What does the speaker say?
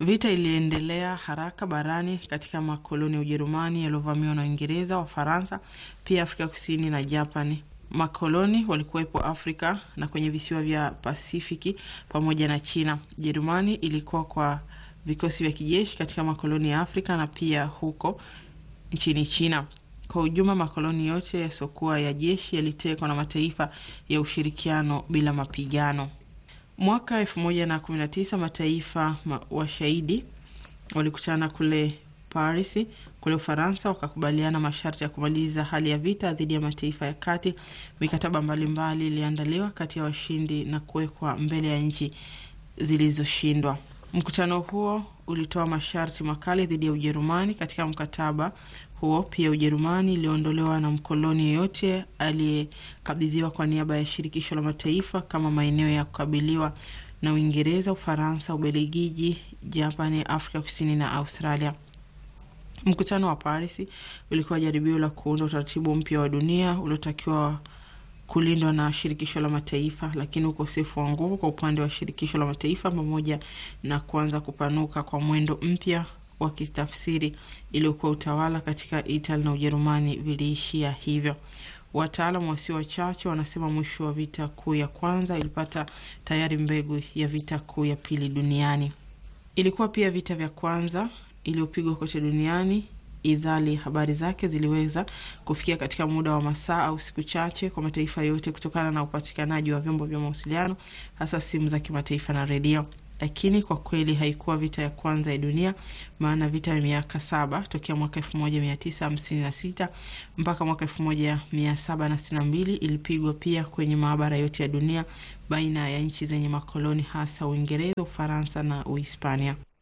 Vita iliendelea haraka barani katika makoloni ya Ujerumani yaliyovamiwa na Uingereza, Wafaransa, pia Afrika Kusini na Japani. Makoloni walikuwepo Afrika na kwenye visiwa vya Pasifiki pamoja na China. Jerumani ilikuwa kwa vikosi vya kijeshi katika makoloni ya Afrika na pia huko nchini China. Kwa ujumla, makoloni yote yasiokuwa ya jeshi yalitekwa na mataifa ya ushirikiano bila mapigano. Mwaka elfu moja na kumi na tisa mataifa ma washahidi walikutana kule Paris kule Ufaransa, wakakubaliana masharti ya kumaliza hali ya vita dhidi ya mataifa ya kati. Mikataba mbalimbali iliandaliwa kati ya washindi na kuwekwa mbele ya nchi zilizoshindwa. Mkutano huo ulitoa masharti makali dhidi ya Ujerumani. Katika mkataba huo pia Ujerumani iliondolewa na mkoloni yeyote aliyekabidhiwa kwa niaba ya shirikisho la mataifa kama maeneo ya kukabiliwa na Uingereza, Ufaransa, Ubelgiji, Japani, Afrika Kusini na Australia. Mkutano wa Paris ulikuwa jaribio la kuunda utaratibu mpya wa dunia uliotakiwa kulindwa na shirikisho la mataifa, lakini ukosefu wa nguvu kwa upande wa shirikisho la mataifa pamoja na kuanza kupanuka kwa mwendo mpya wa kitafsiri iliyokuwa utawala katika Italy na Ujerumani viliishia hivyo. Wataalamu wasio wachache wanasema mwisho wa vita kuu ya kwanza ilipata tayari mbegu ya vita kuu ya pili duniani. Ilikuwa pia vita vya kwanza iliyopigwa kote duniani idhali habari zake ziliweza kufikia katika muda wa masaa au siku chache kwa mataifa yote kutokana na upatikanaji wa vyombo vya mawasiliano hasa simu za kimataifa na redio. Lakini kwa kweli haikuwa vita ya kwanza ya dunia, maana vita ya miaka saba tokea mwaka elfu moja mia tisa hamsini na sita mpaka mwaka elfu moja mia saba na sitini na mbili ilipigwa pia kwenye maabara yote ya dunia baina ya nchi zenye makoloni hasa Uingereza, Ufaransa na Uhispania.